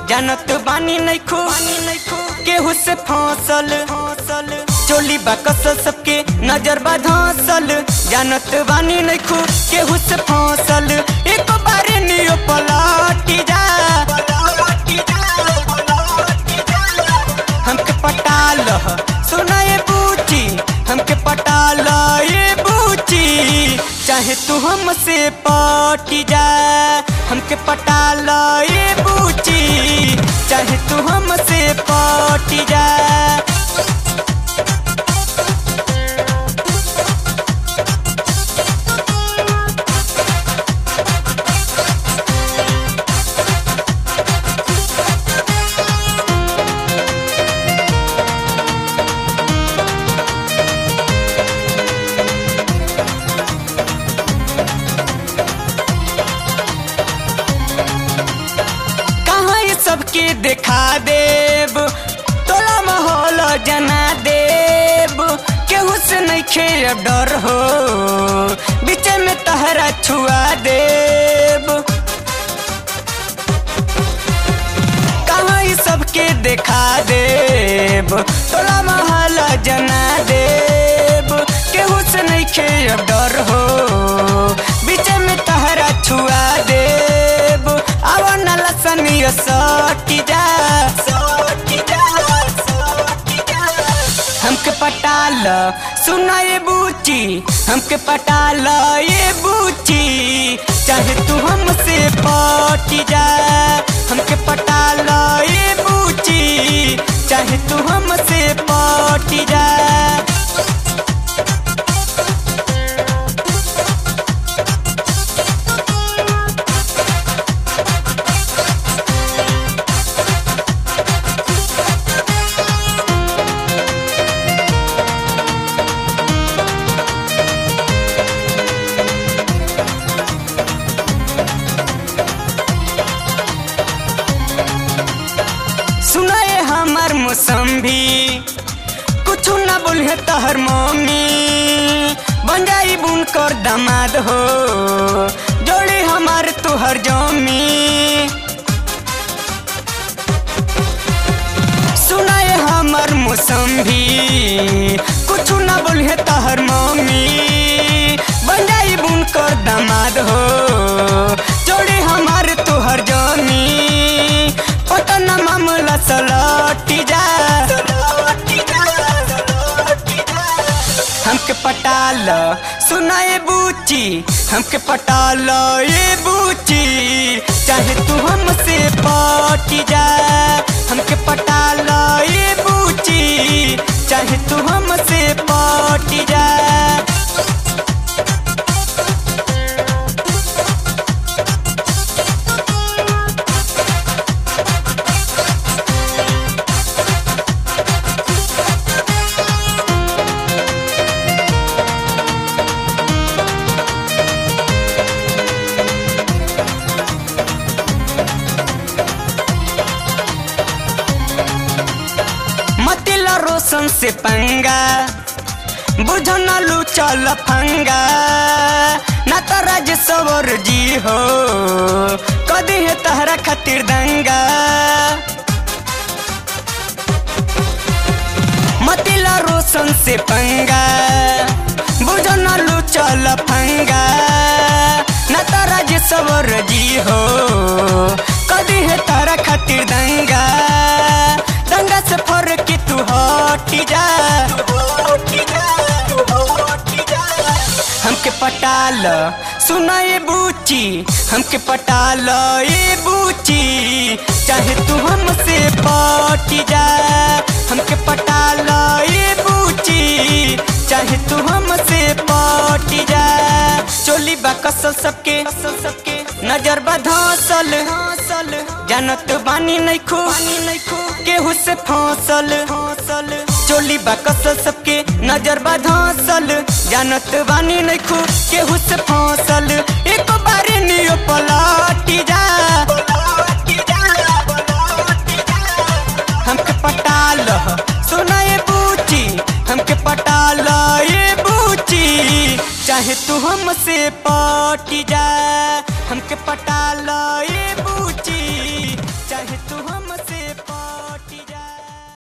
जानत बानी नहीं खो केहू से फसल फसल चोली बा कसल सबके नजर बा धसल जानत बानी नहीं खो केहू से फसल एक बारे नियो पलटी जा हमके पटाल सुना ये बूची हमके पटाल ये बूची चाहे तू हमसे पटी जा हमके पटाल ये बूची चाहे तू हमसे पटी जा कहाँ ये सबके देखा देब तोला माहौल जना देब केहू से नहीं खेब डर हो बीच में तहरा छुआ देब कहाँ ये सबके देखा देब तोला माहौल जना देब केहू से नहीं खेब डर हो बीच में तहरा छुआ देब आवा नाला सनिया सटी जा सटी जा सटी जा हमके पटाल सुना ये बूची हमके पटाल ये बूची चाहे तू हमसे पटी जा हमके पटाल ये बूची चाहे तू हमसे पटी जा सुनाए हमर मौसम्बी कुछ ना बोले तहर मम्मी बन जाई बुन कर दामाद हो जोड़ी हमार तुहर जमी सुनाए हमर मौसम्बी कुछ ना बोले तहर मम्मी बन जाई बुन कर दामाद हो जोड़ी हमार तुहर जमी पटना मामला सलटी जा हमके पटाल सुना ये बूची हमके पटाल ये बूची चाहे तू हमसे पटी जा हमके पटाल ये बूची चाहे तू हमसे पटी जा मतिला रोशन से पंगा बुझो न लू चल फंगा ना तो राज सवर जी हो कदी है तहरा खातिर दंगा मतिला रोशन से पंगा बुझो न लू चल फंगा ना तो राज सवर जी हो कदी है तहरा खातिर दंगा दंगा से फर के तू हटी जा हमके पटाल सुना ये बूची हमके पटाल ये बूची चाहे तू हमसे पटी जा हमके पटाल ये बूची चाहे तू हमसे पटी जा चोली बा कसल सबके कसल सबके नजर बा धसल हसल जानत बानी नहीं खो नहीं खो केहू से फसल फसल चोली बा कसल सबके नजर बा धसल जानत बानी नहीं खो केहू से फसल एक बारे नियो पलटी जा हमके पटाल सुना ये बूची हमके पटाल ये बूची चाहे तू हमसे पटी जा हमके पटाल ये बूची चाहे तू हम